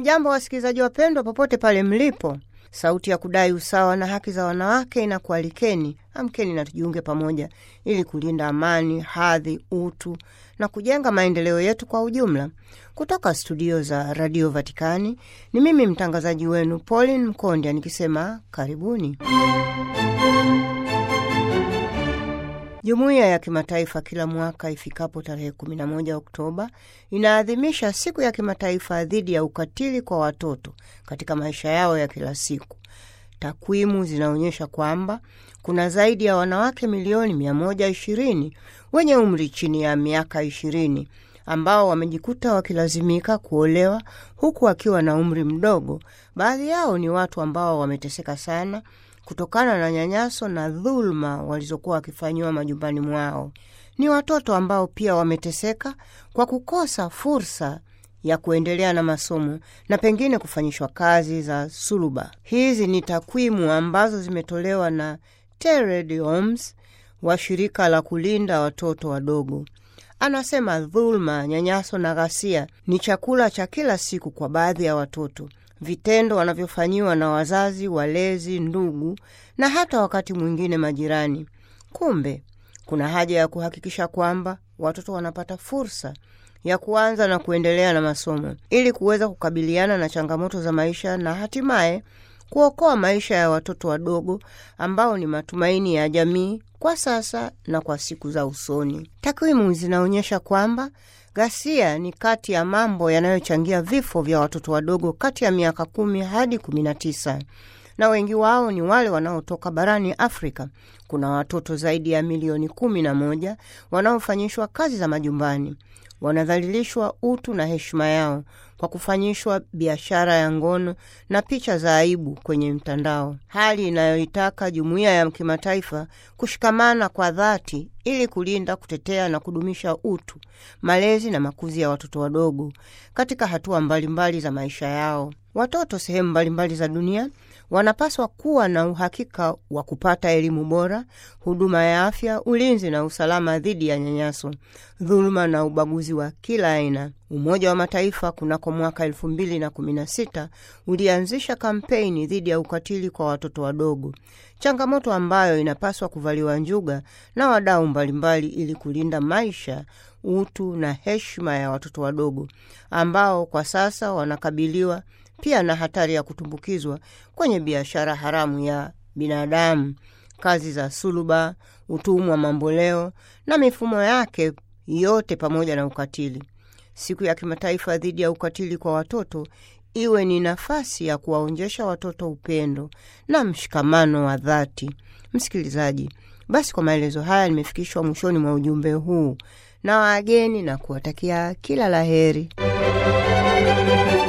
Hamjambo wasikilizaji wapendwa, popote pale mlipo. Sauti ya kudai usawa na haki za wanawake inakualikeni, amkeni na tujiunge pamoja ili kulinda amani, hadhi, utu na kujenga maendeleo yetu kwa ujumla. Kutoka studio za Radio Vatikani ni mimi mtangazaji wenu Pauline Mkondya nikisema karibuni. Jumuiya ya kimataifa kila mwaka ifikapo tarehe 11 Oktoba inaadhimisha siku ya kimataifa dhidi ya ukatili kwa watoto katika maisha yao ya kila siku. Takwimu zinaonyesha kwamba kuna zaidi ya wanawake milioni 120 wenye umri chini ya miaka 20 ambao wamejikuta wakilazimika kuolewa huku wakiwa na umri mdogo. Baadhi yao ni watu ambao wameteseka sana kutokana na nyanyaso na dhuluma walizokuwa wakifanyiwa majumbani mwao. Ni watoto ambao pia wameteseka kwa kukosa fursa ya kuendelea na masomo na pengine kufanyishwa kazi za suluba. Hizi ni takwimu ambazo zimetolewa na Tered Homes wa shirika la kulinda watoto wadogo. Anasema dhuluma, nyanyaso na ghasia ni chakula cha kila siku kwa baadhi ya watoto vitendo wanavyofanyiwa na wazazi, walezi, ndugu na hata wakati mwingine majirani. Kumbe kuna haja ya kuhakikisha kwamba watoto wanapata fursa ya kuanza na kuendelea na masomo ili kuweza kukabiliana na changamoto za maisha na hatimaye kuokoa maisha ya watoto wadogo ambao ni matumaini ya jamii kwa sasa na kwa siku za usoni. Takwimu zinaonyesha kwamba ghasia ni kati ya mambo yanayochangia vifo vya watoto wadogo kati ya miaka kumi hadi kumi na tisa na wengi wao ni wale wanaotoka barani Afrika. Kuna watoto zaidi ya milioni kumi na moja wanaofanyishwa kazi za majumbani, wanadhalilishwa utu na heshima yao kwa kufanyishwa biashara ya ngono na picha za aibu kwenye mtandao, hali inayoitaka jumuiya ya kimataifa kushikamana kwa dhati ili kulinda, kutetea na kudumisha utu, malezi na makuzi ya watoto wadogo katika hatua mbalimbali mbali za maisha yao. Watoto sehemu mbalimbali za dunia wanapaswa kuwa na uhakika wa kupata elimu bora, huduma ya afya, ulinzi na usalama dhidi ya nyanyaso, dhuluma na ubaguzi wa kila aina. Umoja wa Mataifa kunako mwaka elfu mbili na kumi na sita ulianzisha kampeni dhidi ya ukatili kwa watoto wadogo, changamoto ambayo inapaswa kuvaliwa njuga na wadau mbalimbali ili kulinda maisha, utu na heshima ya watoto wadogo ambao kwa sasa wanakabiliwa pia na hatari ya kutumbukizwa kwenye biashara haramu ya binadamu, kazi za suluba, utumwa mamboleo na mifumo yake yote, pamoja na ukatili. Siku ya kimataifa dhidi ya ukatili kwa watoto iwe ni nafasi ya kuwaonjesha watoto upendo na mshikamano wa dhati. Msikilizaji, basi kwa maelezo haya nimefikishwa mwishoni mwa ujumbe huu na wageni na kuwatakia kila la heri.